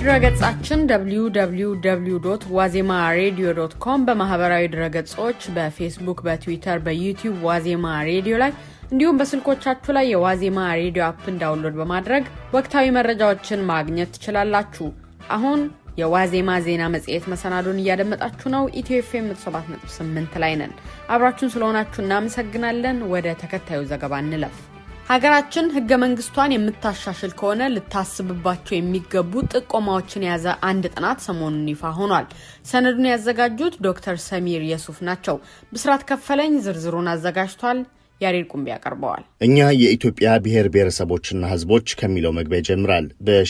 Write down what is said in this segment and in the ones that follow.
በድረገጻችን www ዋዜማ ሬዲዮ ዶት ኮም በማህበራዊ ድረገጾች በፌስቡክ፣ በትዊተር፣ በዩቲዩብ ዋዜማ ሬዲዮ ላይ እንዲሁም በስልኮቻችሁ ላይ የዋዜማ ሬዲዮ አፕን ዳውንሎድ በማድረግ ወቅታዊ መረጃዎችን ማግኘት ትችላላችሁ። አሁን የዋዜማ ዜና መጽሔት መሰናዶን እያደመጣችሁ ነው። ኢትዮ ኤፍኤም 7.8 ላይ ነን። አብራችሁን ስለሆናችሁ እናመሰግናለን። ወደ ተከታዩ ዘገባ እንለፍ። ሀገራችን ህገ መንግስቷን የምታሻሽል ከሆነ ልታስብባቸው የሚገቡ ጥቆማዎችን የያዘ አንድ ጥናት ሰሞኑን ይፋ ሆኗል። ሰነዱን ያዘጋጁት ዶክተር ሰሚር የሱፍ ናቸው። ብስራት ከፈለኝ ዝርዝሩን አዘጋጅቷል። ያሬድ ቁምቢ ያቀርበዋል። እኛ የኢትዮጵያ ብሔር ብሔረሰቦችና ህዝቦች ከሚለው መግቢያ ይጀምራል።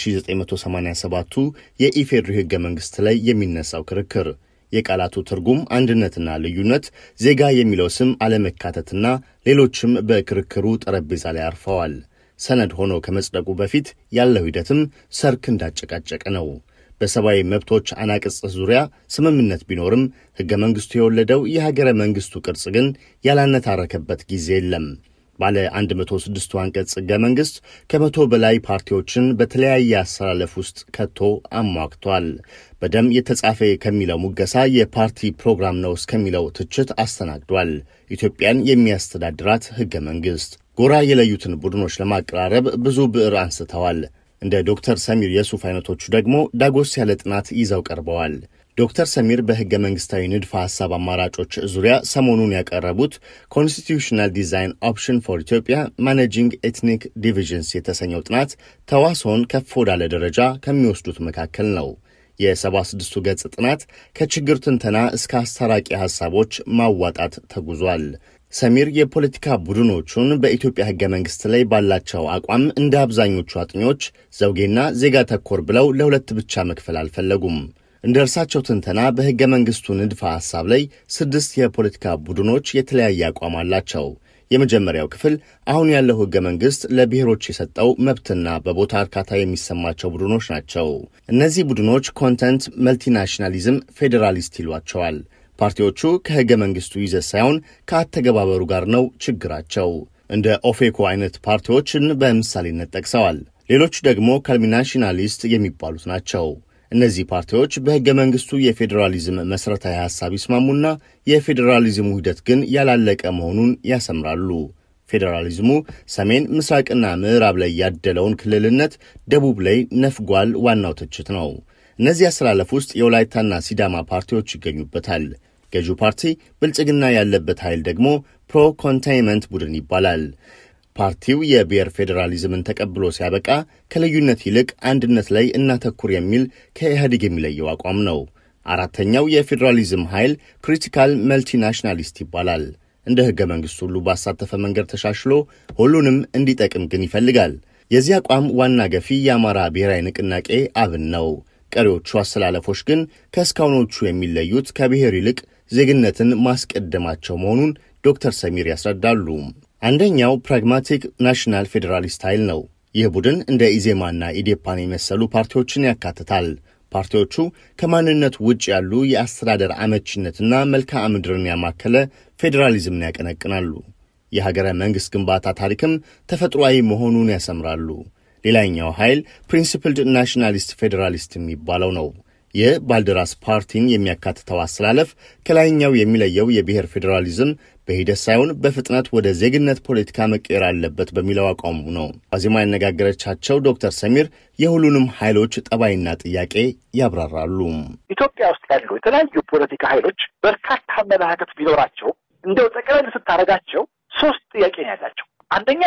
በ1987ቱ የኢፌዴሪ ህገ መንግስት ላይ የሚነሳው ክርክር የቃላቱ ትርጉም አንድነትና ልዩነት፣ ዜጋ የሚለው ስም አለመካተትና ሌሎችም በክርክሩ ጠረጴዛ ላይ አርፈዋል። ሰነድ ሆኖ ከመጽደቁ በፊት ያለው ሂደትም ሰርክ እንዳጨቃጨቀ ነው። በሰብአዊ መብቶች አናቅጽ ዙሪያ ስምምነት ቢኖርም ሕገ መንግሥቱ የወለደው የሀገረ መንግሥቱ ቅርጽ ግን ያላነታረከበት ጊዜ የለም። ባለ 106ቱ አንቀጽ ሕገ መንግሥት ከመቶ በላይ ፓርቲዎችን በተለያየ አሰላለፍ ውስጥ ከቶ አሟግቷል። በደም የተጻፈ ከሚለው ሙገሳ የፓርቲ ፕሮግራም ነው እስከሚለው ትችት አስተናግዷል። ኢትዮጵያን የሚያስተዳድራት ሕገ መንግሥት ጎራ የለዩትን ቡድኖች ለማቀራረብ ብዙ ብዕር አንስተዋል። እንደ ዶክተር ሰሚር የሱፍ አይነቶቹ ደግሞ ዳጎስ ያለ ጥናት ይዘው ቀርበዋል። ዶክተር ሰሚር በሕገ መንግሥታዊ ንድፈ ሐሳብ አማራጮች ዙሪያ ሰሞኑን ያቀረቡት ኮንስቲቱሽናል ዲዛይን ኦፕሽን ፎር ኢትዮጵያ ማኔጂንግ ኤትኒክ ዲቪዥንስ የተሰኘው ጥናት ተዋስኦን ከፍ ወዳለ ደረጃ ከሚወስዱት መካከል ነው። የሰባ ስድስቱ ገጽ ጥናት ከችግር ትንተና እስከ አስታራቂ ሐሳቦች ማዋጣት ተጉዟል። ሰሚር የፖለቲካ ቡድኖቹን በኢትዮጵያ ሕገ መንግሥት ላይ ባላቸው አቋም እንደ አብዛኞቹ አጥኚዎች ዘውጌና ዜጋ ተኮር ብለው ለሁለት ብቻ መክፈል አልፈለጉም። እንደ እርሳቸው ትንተና በሕገ መንግሥቱ ንድፈ ሐሳብ ላይ ስድስት የፖለቲካ ቡድኖች የተለያየ አቋም አላቸው። የመጀመሪያው ክፍል አሁን ያለው ሕገ መንግሥት ለብሔሮች የሰጠው መብትና በቦታ እርካታ የሚሰማቸው ቡድኖች ናቸው። እነዚህ ቡድኖች ኮንተንት መልቲናሽናሊዝም ፌዴራሊስት ይሏቸዋል። ፓርቲዎቹ ከሕገ መንግሥቱ ይዘት ሳይሆን ከአተገባበሩ ጋር ነው ችግራቸው። እንደ ኦፌኮ አይነት ፓርቲዎችን በምሳሌነት ጠቅሰዋል። ሌሎቹ ደግሞ ካልሚናሽናሊስት የሚባሉት ናቸው። እነዚህ ፓርቲዎች በሕገ መንግሥቱ የፌዴራሊዝም መሠረታዊ ሐሳብ ይስማሙና የፌዴራሊዝሙ ሂደት ግን ያላለቀ መሆኑን ያሰምራሉ። ፌዴራሊዝሙ ሰሜን ምስራቅና ምዕራብ ላይ ያደለውን ክልልነት ደቡብ ላይ ነፍጓል ዋናው ትችት ነው። እነዚህ አሰላለፍ ውስጥ የወላይታና ሲዳማ ፓርቲዎች ይገኙበታል። ገዢው ፓርቲ ብልጽግና ያለበት ኃይል ደግሞ ፕሮ ኮንታይንመንት ቡድን ይባላል። ፓርቲው የብሔር ፌዴራሊዝምን ተቀብሎ ሲያበቃ ከልዩነት ይልቅ አንድነት ላይ እናተኩር የሚል ከኢህአዴግ የሚለየው አቋም ነው። አራተኛው የፌዴራሊዝም ኃይል ክሪቲካል መልቲናሽናሊስት ይባላል። እንደ ሕገ መንግሥቱ ሁሉ ባሳተፈ መንገድ ተሻሽሎ ሁሉንም እንዲጠቅም ግን ይፈልጋል። የዚህ አቋም ዋና ገፊ የአማራ ብሔራዊ ንቅናቄ አብን ነው። ቀሪዎቹ አሰላለፎች ግን ከእስካሁኖቹ የሚለዩት ከብሔር ይልቅ ዜግነትን ማስቀደማቸው መሆኑን ዶክተር ሰሚር ያስረዳሉ። አንደኛው ፕራግማቲክ ናሽናል ፌዴራሊስት ኃይል ነው። ይህ ቡድን እንደ ኢዜማና ኢዴፓን የመሰሉ ፓርቲዎችን ያካትታል። ፓርቲዎቹ ከማንነት ውጭ ያሉ የአስተዳደር አመቺነትና መልክዓ ምድርን ያማከለ ፌዴራሊዝምን ያቀነቅናሉ። የሀገረ መንግሥት ግንባታ ታሪክም ተፈጥሯዊ መሆኑን ያሰምራሉ። ሌላኛው ኃይል ፕሪንሲፕልድ ናሽናሊስት ፌዴራሊስት የሚባለው ነው። ይህ ባልደራስ ፓርቲን የሚያካትተው አስተላለፍ ከላይኛው የሚለየው የብሔር ፌዴራሊዝም በሂደት ሳይሆን በፍጥነት ወደ ዜግነት ፖለቲካ መቀየር አለበት በሚለው አቋሙ ነው። ዋዜማ ያነጋገረቻቸው ዶክተር ሰሚር የሁሉንም ኃይሎች ጠባይና ጥያቄ ያብራራሉ። ኢትዮጵያ ውስጥ ያሉ የተለያዩ ፖለቲካ ኃይሎች በርካታ አመለካከት ቢኖራቸው እንደው ጠቅለል ስታደርጋቸው ሶስት ጥያቄ ነው ያላቸው። አንደኛ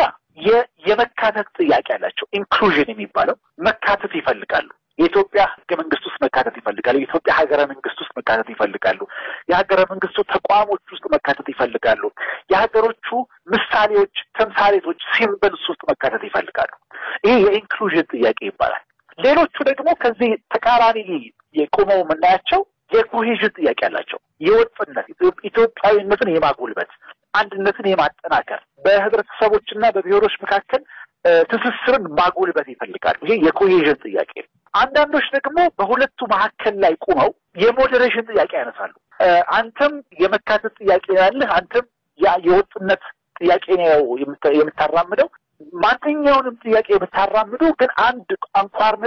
የመካተት ጥያቄ ያላቸው ኢንክሉዥን የሚባለው መካተት ይፈልጋሉ። የኢትዮጵያ ሕገ መንግስት ውስጥ መካተት ይፈልጋሉ። የኢትዮጵያ ሀገረ መንግስት ውስጥ መካተት ይፈልጋሉ። የሀገረ መንግስቱ ተቋሞች ውስጥ መካተት ይፈልጋሉ። የሀገሮቹ ምሳሌዎች፣ ተምሳሌቶች፣ ሲምበልስ ውስጥ መካተት ይፈልጋሉ። ይሄ የኢንክሉዥን ጥያቄ ይባላል። ሌሎቹ ደግሞ ከዚህ ተቃራኒ የቆመው የምናያቸው የኮሄዥን ጥያቄ አላቸው። የወጥነት ኢትዮጵያዊነትን የማጎልበት አንድነትን የማጠናከር በህብረተሰቦችና በብሔሮች መካከል ትስስርን ማጎልበት ይፈልጋሉ። ይሄ የኮሄዥን ጥያቄ ነው። አንዳንዶች ደግሞ በሁለቱ መካከል ላይ ቁመው የሞዴሬሽን ጥያቄ ያነሳሉ። አንተም የመካተት ጥያቄ ያለህ፣ አንተም የወጥነት ጥያቄ ነው የምታራምደው። ማንኛውንም ጥያቄ የምታራምዱ ግን አንድ አንኳር ነጥብ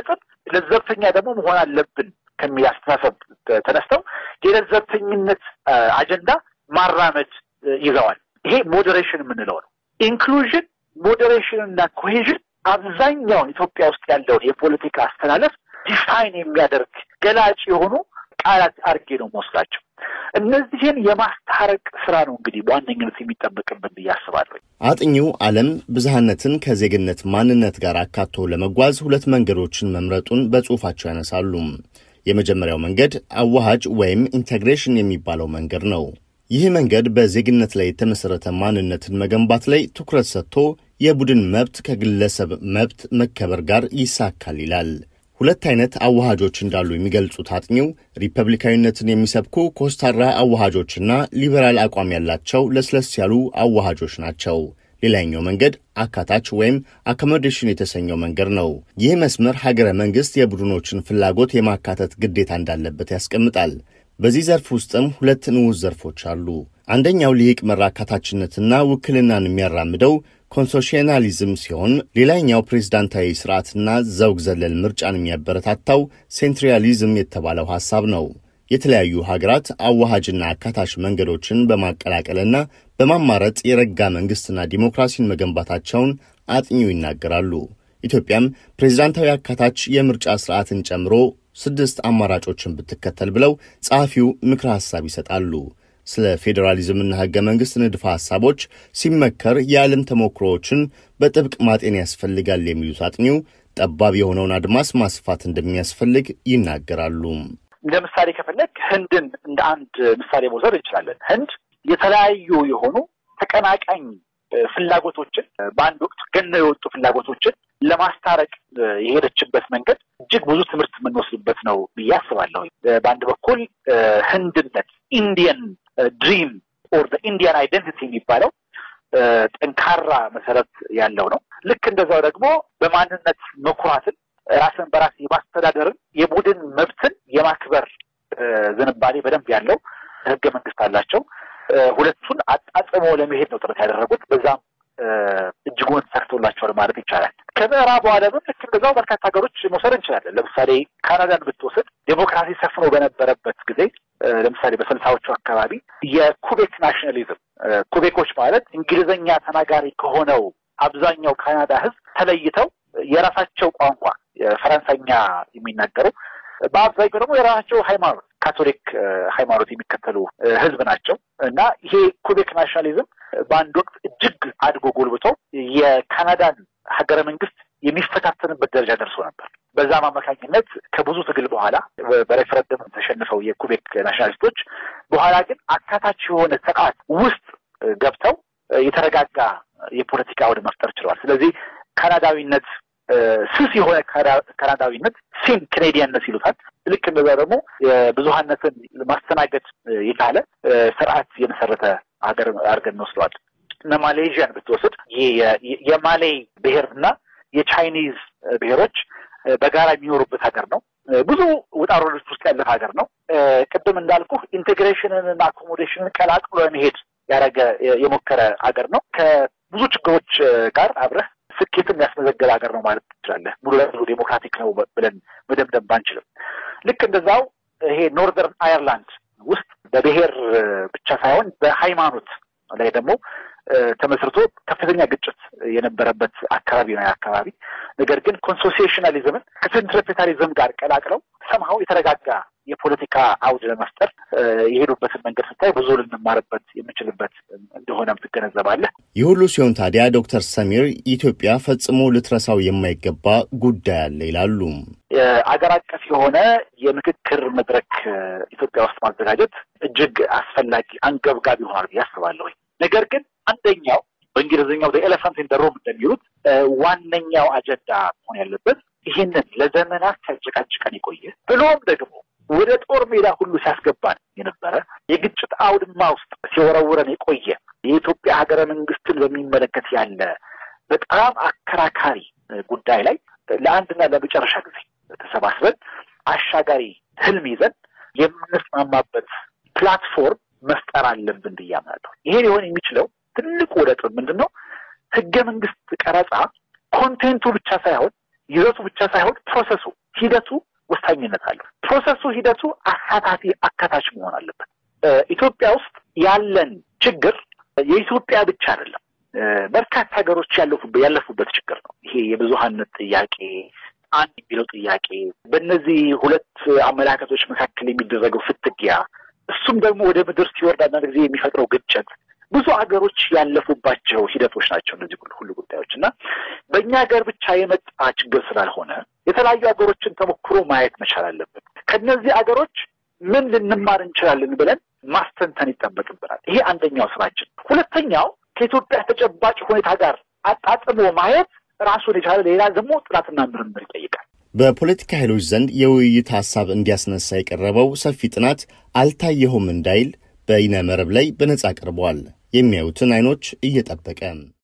ለዘብተኛ ደግሞ መሆን አለብን ከሚል አስተሳሰብ ተነስተው የለዘብተኝነት አጀንዳ ማራመድ ይዘዋል። ይሄ ሞዴሬሽን የምንለው ነው። ኢንክሉዥን፣ ሞዴሬሽን እና ኮሄዥን አብዛኛውን ኢትዮጵያ ውስጥ ያለውን የፖለቲካ አስተላለፍ ዲፋይን የሚያደርግ ገላጭ የሆኑ ቃላት አድርጌ ነው መወስዳቸው። እነዚህን የማስታረቅ ስራ ነው እንግዲህ በዋነኝነት የሚጠበቅብን ብዬ አስባለሁ። አጥኚው ዓለም ብዝሃነትን ከዜግነት ማንነት ጋር አካቶ ለመጓዝ ሁለት መንገዶችን መምረጡን በጽሑፋቸው ያነሳሉ። የመጀመሪያው መንገድ አዋሃጅ ወይም ኢንቴግሬሽን የሚባለው መንገድ ነው። ይህ መንገድ በዜግነት ላይ የተመሠረተ ማንነትን መገንባት ላይ ትኩረት ሰጥቶ የቡድን መብት ከግለሰብ መብት መከበር ጋር ይሳካል ይላል። ሁለት አይነት አዋሃጆች እንዳሉ የሚገልጹት አጥኚው ሪፐብሊካዊነትን የሚሰብኩ ኮስታራ አዋሃጆችና ሊበራል አቋም ያላቸው ለስለስ ያሉ አዋሃጆች ናቸው። ሌላኛው መንገድ አካታች ወይም አኮሞዴሽን የተሰኘው መንገድ ነው። ይህ መስመር ሀገረ መንግሥት የቡድኖችን ፍላጎት የማካተት ግዴታ እንዳለበት ያስቀምጣል። በዚህ ዘርፍ ውስጥም ሁለት ንዑስ ዘርፎች አሉ። አንደኛው ልሂቅ መር አካታችነትና ውክልናን የሚያራምደው ኮንሶሽናሊዝም ሲሆን ሌላኛው ፕሬዝዳንታዊ ስርዓትና ዘውግ ዘለል ምርጫን የሚያበረታታው ሴንትሪያሊዝም የተባለው ሐሳብ ነው። የተለያዩ ሀገራት አዋሃጅና አካታች መንገዶችን በማቀላቀልና በማማረጥ የረጋ መንግሥትና ዲሞክራሲን መገንባታቸውን አጥኚው ይናገራሉ። ኢትዮጵያም ፕሬዝዳንታዊ አካታች የምርጫ ስርዓትን ጨምሮ ስድስት አማራጮችን ብትከተል ብለው ጸሐፊው ምክረ ሐሳብ ይሰጣሉ። ስለ ፌዴራሊዝምና ሕገ መንግሥት ንድፈ ሐሳቦች ሲመከር የዓለም ተሞክሮዎችን በጥብቅ ማጤን ያስፈልጋል የሚሉት አጥኚው ጠባብ የሆነውን አድማስ ማስፋት እንደሚያስፈልግ ይናገራሉ። ለምሳሌ ከፈለግ ህንድን እንደ አንድ ምሳሌ መውሰድ እንችላለን። ህንድ የተለያዩ የሆኑ ተቀናቃኝ ፍላጎቶችን በአንድ ወቅት ገነው የወጡ ፍላጎቶችን ለማስታረቅ የሄደችበት መንገድ እጅግ ብዙ ትምህርት የምንወስድበት ነው ብዬ አስባለሁ። በአንድ በኩል ህንድነት ኢንዲየን ድሪም ኦር ኢንዲያን አይደንቲቲ የሚባለው ጠንካራ መሰረት ያለው ነው። ልክ እንደዛው ደግሞ በማንነት መኩራትን፣ ራስን በራስ የማስተዳደርን፣ የቡድን መብትን የማክበር ዝንባሌ በደንብ ያለው ህገ መንግስት አላቸው። ሁለቱን አጣጥሞ ለመሄድ ነው ጥረት ያደረጉት። በዛም እጅጉን ተሳክቶላቸዋል ማለት ይቻላል። ከምዕራቡ ዓለምም ልክ እንደዛው በርካታ ሀገሮች መውሰድ እንችላለን። ለምሳሌ ካናዳን ብትወስድ ዴሞክራሲ ሰፍኖ በነበረበት ጊዜ ለምሳሌ በስልሳዎቹ አካባቢ የኩቤክ ናሽናሊዝም ኩቤኮች ማለት እንግሊዝኛ ተናጋሪ ከሆነው አብዛኛው ካናዳ ህዝብ ተለይተው የራሳቸው ቋንቋ ፈረንሳይኛ የሚናገሩ በአብዛኛው ደግሞ የራሳቸው ሃይማኖት ካቶሊክ ሃይማኖት የሚከተሉ ህዝብ ናቸው እና ይሄ ኩቤክ ናሽናሊዝም በአንድ ወቅት እጅግ አድጎ ጎልብቶ የካናዳን ሀገረ መንግስት የሚፈታተንበት ደረጃ ደርሶ ነበር። በዛም አማካኝነት ከብዙ ትግል በኋላ በሬፈረንደም ተሸንፈው የኩቤክ ናሽናሊስቶች በኋላ ግን አካታች የሆነ ስርዓት ውስጥ ገብተው የተረጋጋ የፖለቲካ አውድ መፍጠር ችለዋል። ስለዚህ ካናዳዊነት ስስ የሆነ ካናዳዊነት ሲም ኬኔዲያንነት ይሉታል። ልክ እንደዛ ደግሞ ብዙሀነትን ማስተናገድ የቻለ ስርዓት የመሰረተ ሀገር አድርገን እንወስደዋል። እነ ማሌዥያን ብትወስድ የማሌ ብሔርና የቻይኒዝ ብሔሮች በጋራ የሚኖሩበት ሀገር ነው። ብዙ ውጣ ውረዶች ውስጥ ያለፈ ሀገር ነው። ቅድም እንዳልኩ ኢንቴግሬሽንን እና አኮሞዴሽንን ቀላቅሎ ለመሄድ ያደረገ የሞከረ ሀገር ነው። ከብዙ ችግሮች ጋር አብረህ ስኬትም ያስመዘገበ ሀገር ነው ማለት ትችላለህ። ሙሉ ለሙሉ ዴሞክራቲክ ነው ብለን መደምደም ባንችልም ልክ እንደዛው ይሄ ኖርዘርን አየርላንድ ውስጥ በብሔር ብቻ ሳይሆን በሃይማኖት ላይ ደግሞ ተመስርቶ ከፍተኛ ግጭት የነበረበት አካባቢ ነው አካባቢ። ነገር ግን ኮንሶሲሽናሊዝምን ከሴንትሪፔታሊዝም ጋር ቀላቅለው ሰምሀው የተረጋጋ የፖለቲካ አውድ ለመፍጠር የሄዱበትን መንገድ ስታይ ብዙ ልንማርበት የምንችልበት እንደሆነም ትገነዘባለህ። ይህ ሁሉ ሲሆን ታዲያ ዶክተር ሰሚር ኢትዮጵያ ፈጽሞ ልትረሳው የማይገባ ጉዳይ አለ ይላሉ። አገር አቀፍ የሆነ የምክክር መድረክ ኢትዮጵያ ውስጥ ማዘጋጀት እጅግ አስፈላጊ አንገብጋቢ ይሆናል ብዬ አስባለሁ። ነገር ግን አንደኛው በእንግሊዝኛው ኤሌፋንት ኢን ዘ ሩም እንደሚሉት ዋነኛው አጀንዳ መሆን ያለበት ይህንን ለዘመናት ሲያጨቃጭቀን የቆየ ብሎም ደግሞ ወደ ጦር ሜዳ ሁሉ ሲያስገባን የነበረ የግጭት አውድማ ውስጥ ሲወረውረን የቆየ የኢትዮጵያ ሀገረ መንግስትን በሚመለከት ያለ በጣም አከራካሪ ጉዳይ ላይ ለአንድና ለመጨረሻ ጊዜ ተሰባስበን አሻጋሪ ህልም ይዘን የምንስማማበት ፕላትፎርም መፍጠር አለብን ብዬ አምናለሁ። ይሄ ሊሆን የሚችለው ትልቁ ነጥብ ምንድን ነው? ህገ መንግስት ቀረጻ ኮንቴንቱ ብቻ ሳይሆን ይዘቱ ብቻ ሳይሆን ፕሮሰሱ ሂደቱ ወሳኝነት አለው። ፕሮሰሱ ሂደቱ አሳታፊ አካታች መሆን አለበት። ኢትዮጵያ ውስጥ ያለን ችግር የኢትዮጵያ ብቻ አይደለም። በርካታ ሀገሮች ያለፉበት ችግር ነው። ይሄ የብዙሀነት ጥያቄ አንድ የሚለው ጥያቄ በእነዚህ ሁለት አመለካከቶች መካከል የሚደረገው ፍትጊያ፣ እሱም ደግሞ ወደ ምድር ሲወርድ አንዳንድ ጊዜ የሚፈጥረው ግጭት ብዙ ሀገሮች ያለፉባቸው ሂደቶች ናቸው እነዚህ ሁሉ ጉዳዮች እና በእኛ ሀገር ብቻ የመጣ ችግር ስላልሆነ የተለያዩ ሀገሮችን ተሞክሮ ማየት መቻል አለብን። ከነዚህ ሀገሮች ምን ልንማር እንችላለን ብለን ማስተንተን ይጠበቅብናል። ይሄ አንደኛው ስራችን። ሁለተኛው ከኢትዮጵያ ተጨባጭ ሁኔታ ጋር አጣጥሞ ማየት ራሱን የቻለ ሌላ ደግሞ ጥናትና ምርምር ይጠይቃል። በፖለቲካ ኃይሎች ዘንድ የውይይት ሀሳብ እንዲያስነሳ የቀረበው ሰፊ ጥናት አልታየሁም እንዳይል በይነ መረብ ላይ በነጻ ቀርበዋል። የሚያዩትን አይኖች እየጠበቀ